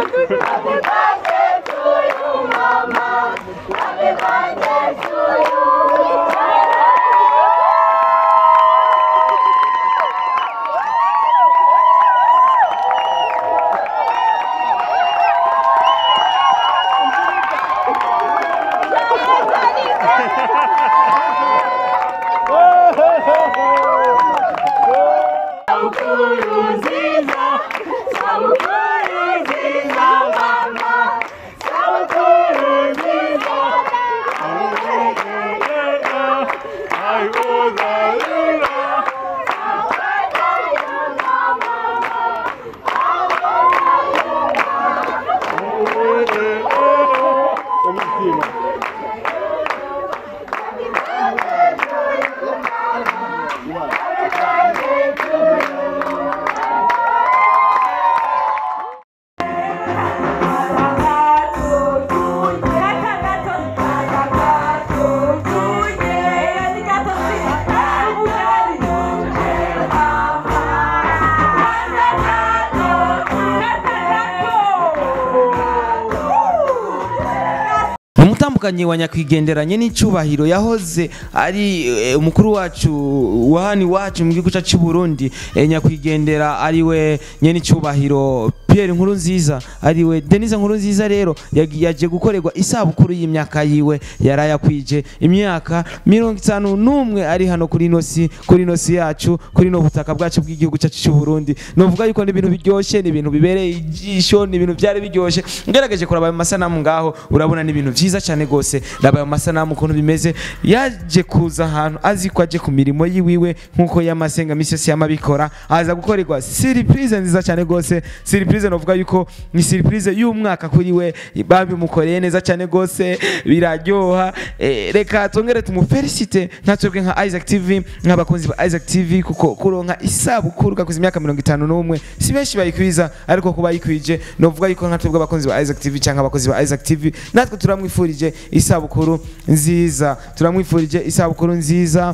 umutambukanyi wa nyakwigenderanye n'icyubahiro yahoze ari eh, umukuru wacu wa hano iwacu mu gihugu cyacu cy'u Burundi eh, nyakwigendera ari we nyene icyubahiro Pierre nkuru nziza ari we Denise nkuru nziza rero yagi- yaje gukorerwa isabukuru y'imyaka yiwe yarayakwije imyaka mirongo itanu n'umwe ari hano kuri ino si kuri ino si yacu kuri ino butaka bwacu bw'igihugu cyacu cy'u Burundi novuga yuko ni ibintu biryoshye ni ibintu bibereye ijisho ni ibintu byari biryoshye ngerageje kuraba ayo masanamu ngaho urabona ni ibintu byiza cyane gose raba ayo masanamu ukuntu bimeze yaje kuza ahantu azi ko aje ku mirimo yiwiwe nk'uko yamasenga misi yose yamabikora aza gukorerwa surprise nziza cyane gose surprise novuga yuko ni surprise y'umwaka kuri we babimukoreye neza cyane gose biraryoha eh, reka tongere tumufelicite nka twebwe nka Isaac TV nk'abakunzi ba Isaac TV kuko kuronka isabukuru gakuza imyaka mirongo itanu n'umwe si benshi bayikwiza ariko kuba yikwije novuga yuko nka twebwe abakunzi ba Isaac TV cyangwa abakozi ba Isaac TV natwe turamwifurije isabukuru nziza turamwifurije isabukuru nziza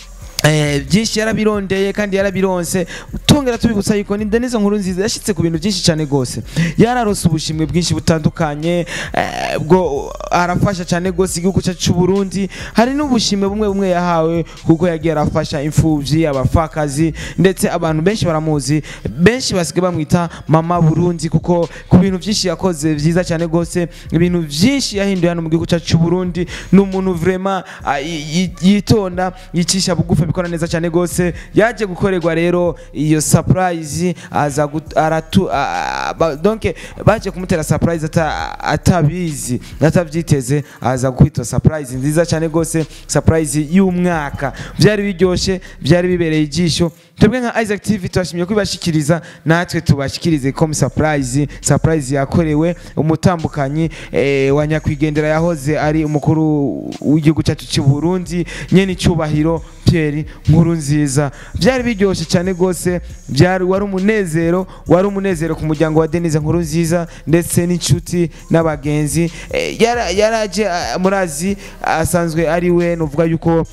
Eh, byinshi yarabirondeye kandi yarabironse tongera tubibutsa yuko ni Denise nkuru nziza yashitse ku bintu byinshi cyane gose yararose ubushimwe bwinshi butandukanye eh, bwo arafasha cyane gose igihugu cyacu cy'u Burundi hari n'ubushimwe bumwe bumwe yahawe kuko yagiye arafasha imfuvyi abafakazi ndetse abantu benshi baramuzi benshi basigaye bamwita mama Burundi kuko ku bintu byinshi yakoze byiza cyane gose ibintu byinshi yahinduye hano mu gihugu cyacu cy'u Burundi ni umuntu vraiment ah, yi- yi- yitonda yicisha bugufi abikora neza cyane gose yaje gukorerwa rero iyo surprise aza gut- aratu a- ba- donc baje kumutera surprise ata- atabizi atabyiteze aza kwitwa surprise nziza cyane gose surprise y'umwaka byari biryoshye byari bibereye ijisho twebwe nka Isaac TV turashimye kubibashikiriza natwe tubashikirize comme surprise surprise yakorewe umutambukanyi eh, wa nyakwigendera yahoze ari umukuru w'igihugu cyacu cy'u Burundi nyene icyubahiro Pierre nkuru nziza byari biryoshye cyane gose byari wari umunezero wari umunezero ku muryango wa Denise nkuru nziza ndetse n'inshuti n'abagenzi eh, yara- yaraje ah, murazi asanzwe ari we nuvuga yuko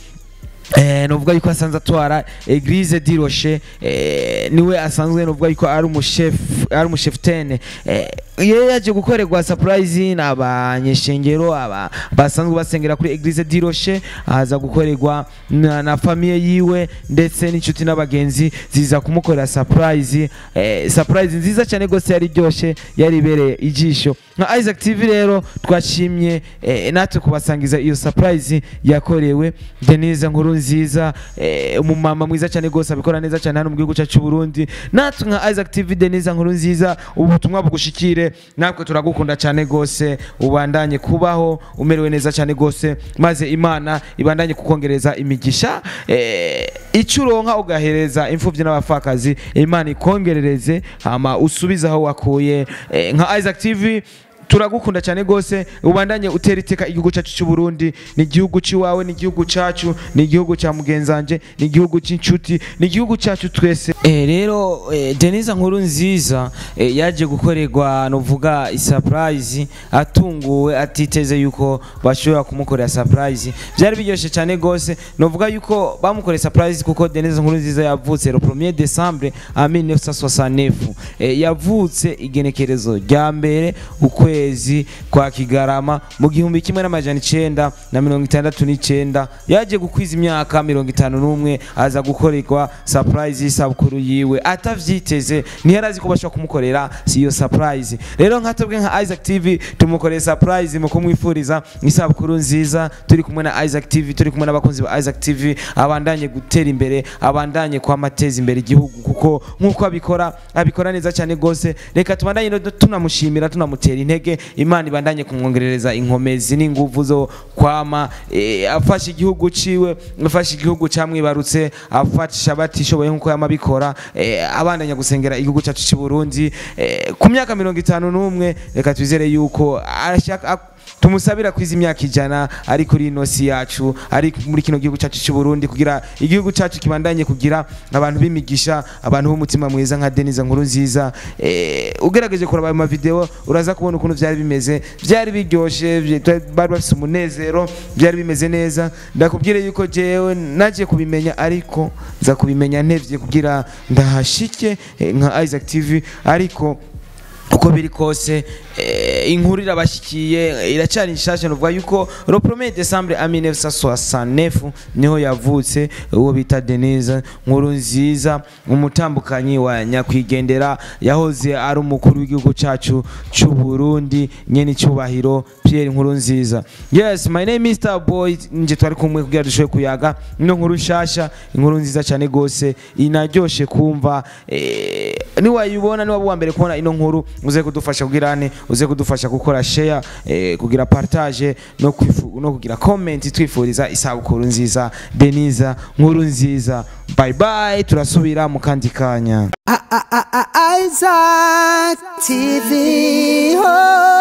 Eh, novuga yuko asanzwe atwara Eglise di Rocher eh, niwe asanzwe novuga yuko ari umuchef ari umucheftene eh, yeye yaje gukorerwa surprise n'abanyeshengero aba basanzwe basengera kuri Eglise di Rocher aza gukorerwa na, na famille yiwe ndetse n'inshuti n'abagenzi ziza kumukorera surprise eh, surprise nziza cyane gose yari ryoshe yari ibereye ijisho nka Isaac TV rero twashimye eh, natwe kubasangiza iyo surprise yakorewe Denise nkuru nziza eh, umumama mwiza cyane gose abikora neza cyane hano mu gihugu cyacu cy'u Burundi natwe nka Isaac TV Denise nkuru nziza ubutumwa bugushikire natwe turagukunda cyane gose ubandanye kubaho umerewe neza cyane gose maze Imana ibandanye kukongereza imigisha eh, icyo uronka ugahereza imfubyi n'abapfakazi Imana ikongerereze hama usubize aho wakuye eh, nka Isaac TV turagukunda cyane gose ubandanye utera iteka igihugu cyacu cy'u Burundi ni igihugu ciwawe ni igihugu cyacu ni igihugu cya mugenzanje ni igihugu cy'inshuti ni igihugu cyacu twese eh, rero eh, Denise nkuru nziza eh, yaje gukorerwa novuga surprise atunguwe atiteze yuko bashobora kumukorera surprise byari biryoshye cyane gose novuga yuko bamukoreye surprise kuko Denise nkuru nziza yavutse le 1er décembre en 1969 eh, yavutse igenekerezo rya mbere ukwezi kwa Kigarama mu gihumbi kimwe n'amajana icenda na mirongo itandatu n'icenda yaje gukwiza imyaka mirongo itanu n'umwe aza gukorerwa surprise y'isabukuru yiwe atavyiteze ntiyarazi ko bashobora kumukorera si iyo surprise rero nka twebwe nka Isaac TV tumukoreye surprise mu kumwifuriza isabukuru nziza turi kumwe na Isaac TV turi kumwe n'abakunzi ba Isaac TV abandanye gutera imbere abandanye kwamateza imbere igihugu kuko nkuko abikora abikora neza cyane gose reka tubandanye no tunamushimira tunamutera intege imana ibandanye kumwongerereza inkomezi n'inguvu zo kwama eh, afasha igihugu ciwe afasha igihugu camwibarutse afasha batishoboye nkuko yamabikora eh, abandanya gusengera igihugu cyacu cy'u Burundi eh, ku myaka mirongo itanu n'umwe reka twizere yuko arashaka tumusabira kwiza imyaka ijana ari kuri ino si yacu ari muri kino gihugu cyacu cy'u Burundi kugira igihugu cyacu kibandanye kugira abantu b'imigisha abantu b'umutima mwiza nka Denise nkuru nziza eh, ugerageje kuraba ayo mavideo uraza kubona ukuntu byari bimeze byari biryoshe bye- bari bafite umunezero byari bimeze neza ndakubwire yuko jewe nagiye kubimenya ariko nza kubimenya ntevye kugira ndahashike eh, nka Isaac TV ariko uko biri kose eh, inkuru irabashyikiye iracyari nshasha nuvuga yuko le 1er décembre a 1969 niho yavutse uwo bita Denise nkuru nziza umutambukanyi wa nyakwigendera yahoze ari umukuru w'igihugu cyacu cy'u Burundi nyene cyubahiro Pierre nkuru nziza yes my name is Star Boy nje twari kumwe kugira dushoboye kuyaga ino nkuru nshasha inkuru nziza cyane gose inaryoshe kumva eh, niwayibona niwaba uwa mbere kubona ino nkuru uze kudufasha kugira ane uze kudufasha gukora share eh, kugira partage no, kwifu, no kugira comment twifuriza isabukuru nziza Denise nkuru nziza bye bye turasubira mu kandi kanya Isaac TV. Oh.